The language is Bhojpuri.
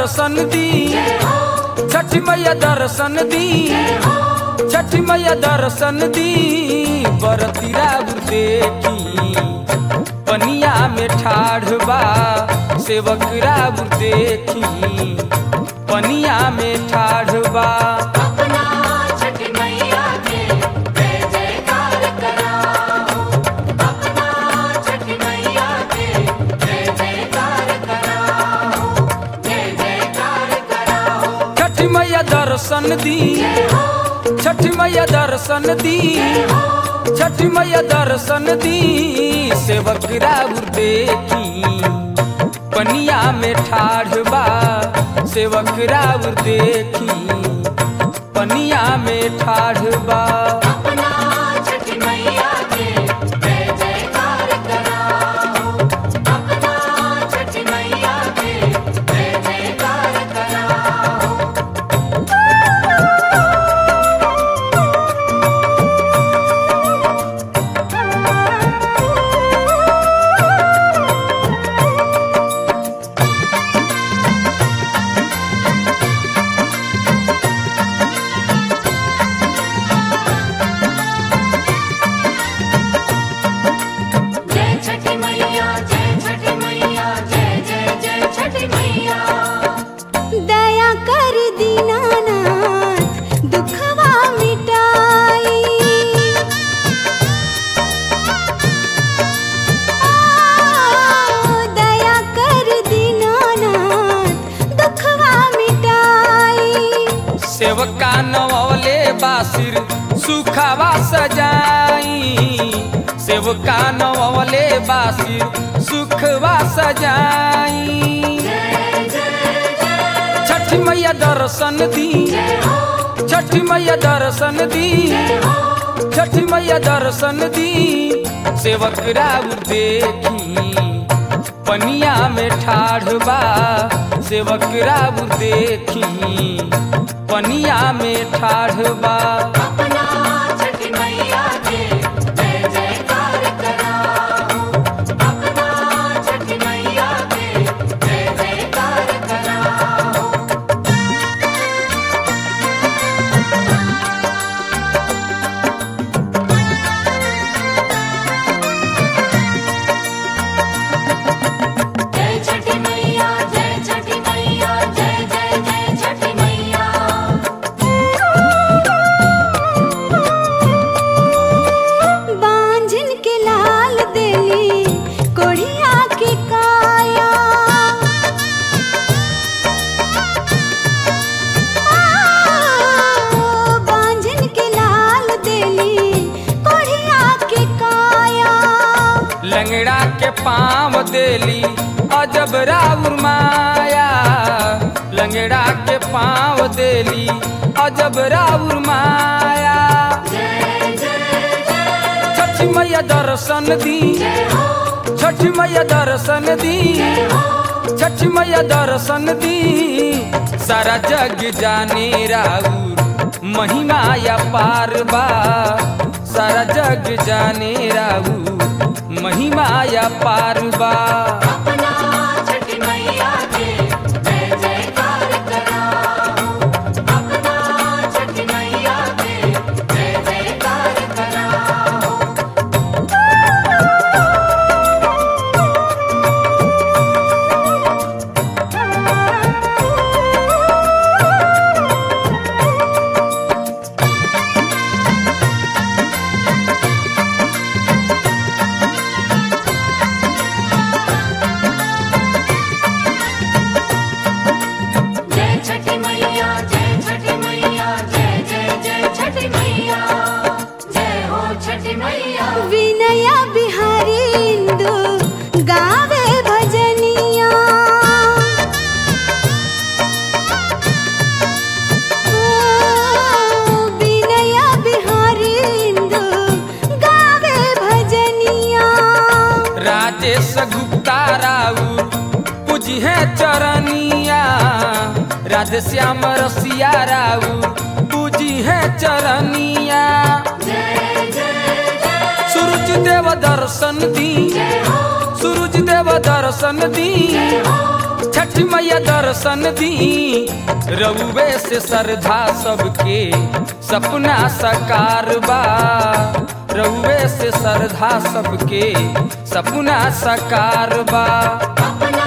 दर्शन दी छठी मैया दर्शन दी छठी मैया दर्शन दी बरतीरा देखी पनिया में ठाढ़ बा सेवक राब देखी पनिया में ठाढ़ बा अपना छठ मैया के जय जयकार कराओ अपना छठ मैया के जय जयकार कराओ जय जयकार कराओ छठी मैया दर्शन दी छठी मैया दर्शन दी छठी मैया दर्शन दी सेवक राउर देखी पनिया में ठाढ़ बा सेवक राउर देखी पनिया में ठाढ़ बा अपना छठ मैया के जय जयकार कराओ अपना छठ मैया के जय जयकार कराओ जय छठी मैया जय छठी मैया जय जय जय छठी मैया दया कर दीनानाथ दुखवा मिटाई आ, दया कर दीनानाथ दुखवा मिटाई सेवका नवले बासिर सुखावा सजाई सेवका नवले बासिर सुखवा सजाई छठी मैया दर्शन दी छठी मैया दर्शन दी छठी मैया दर्शन दी सेवक राउर देखी पनिया में ठाढ़ बा सेवक राउर देखी पनिया में ठाढ़ बा अपना छठी मैया के जय जयकार कराओ अपना छठी मैया के जय जयकार कराओ जय छठी मैया जय छठी मैया जय जय जय छठी मैया बांझन के लाल देली कोढ़िया के काया आ, बांझन के लाल देली कोढ़िया के काया लंगड़ा के पाँव देली अजब राउर माया लंगड़ा के पाँव देली अजब राउर माया छठी मैया दर्शन दी छठी मैया दर्शन दी छठी मैया दर्शन दी सारा जग जाने राउर महिमा या पार बा सारा जग जाने राउर महिमा या पार बा अपना छठी मैया के जय जयकार कराओ अपना छठी मैया के जय जयकार कराओ जय छठी मैया जय छठी मैया जय जय जय छठी मैया जय हो छठी मैया विनया बिहारी इंदु गावे भजनिया ओ, विनया बिहारी इंदु गावे भजनिया राजेश गुप्ता राउर पूजिहे चरनिया राधे श्याम रसिया राउर पूजिहे चरनिया सूरज देव दर्शन दी सूरज देव दर्शन दी छठ मैया दर्शन दी रउवे से श्रद्धा सबके सपना साकार बा रउवे से श्रद्धा सबके सपना साकार बा अपना